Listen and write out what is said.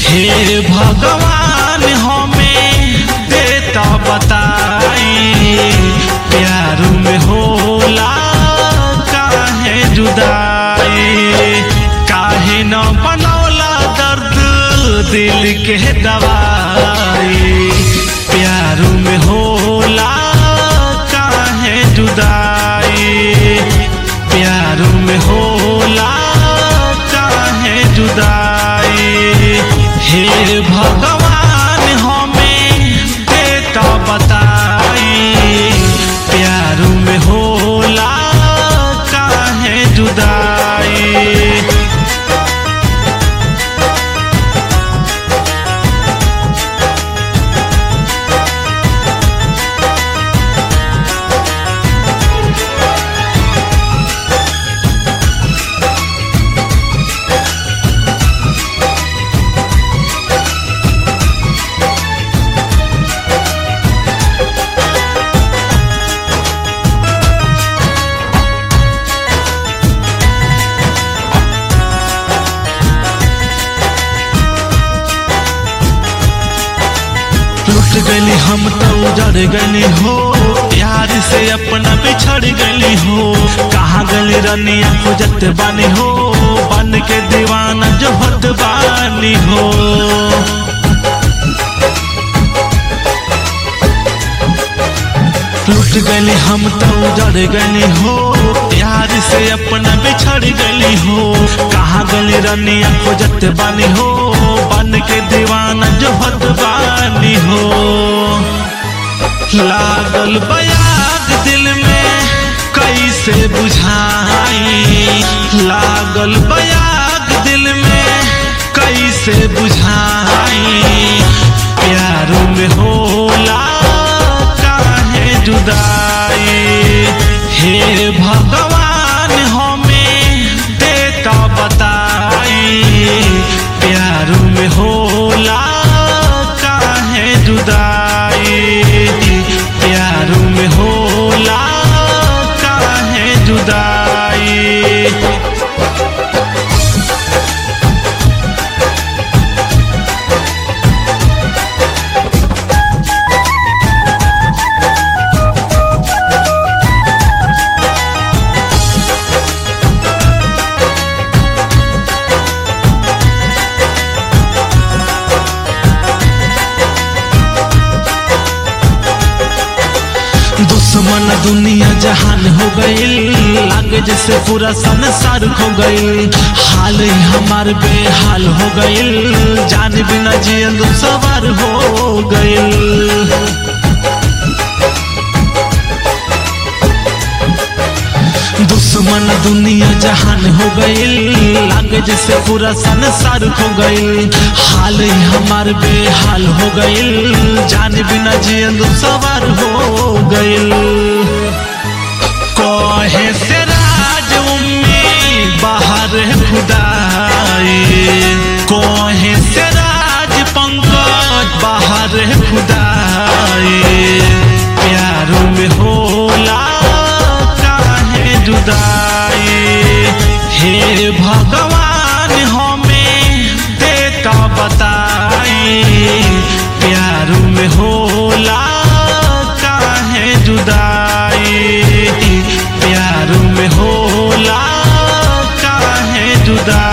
हे भगवान हमें देता बताई प्यार में होला काहे जुदाई काहे न बनौला दर्द दिल के दवाई प्यार में होला काहे जुदाई प्यार में होला काहे जुदाई हे भगवान हमें देता बताई प्यार में होला काहे जुदाई लुट गली हम तो उजड़ गली हो यार से अपना बिछड़ गली हो कहाँ गली रनिया खोजत बानी हो बन के दीवाना जो हत बानी हो लुट गली हम तो उजड़ गली हो यार से अपना बिछड़ गली हो कहाँ गली रनिया खोजत बानी हो बन के दीवाना जो हत बानी हो लागल बयाग दिल में कैसे बुझाई लागल बयाग दिल में कैसे बुझाई प्यार में होला काहे जुदाई हे भगवान हमें देता बताई प्यार में होला काहे जुदाई प्यार में होला काहे जुदाई दुश्मन दुनिया जहान हो गईल लागे जैसे पूरा संसार खो गईल हाल ही हमार बेहाल हो गईल जान बिना जियल सवार हो गईल दुश्मन दुनिया जहान हो गईल लागे जैसे पूरा संसार खो गईल हाल ही हमार बेहाल हो गईल जान बिना जियल सवार हो गईल कहे से राज उम्मीद बाहर खुदाई कहे से राज पंकज बाहर खुदाई प्यार में होला काहे जुदाई हे भगवान हमें देता बताई प्यार में होला काहे जुदाई प्यार में होला काहे जुदाई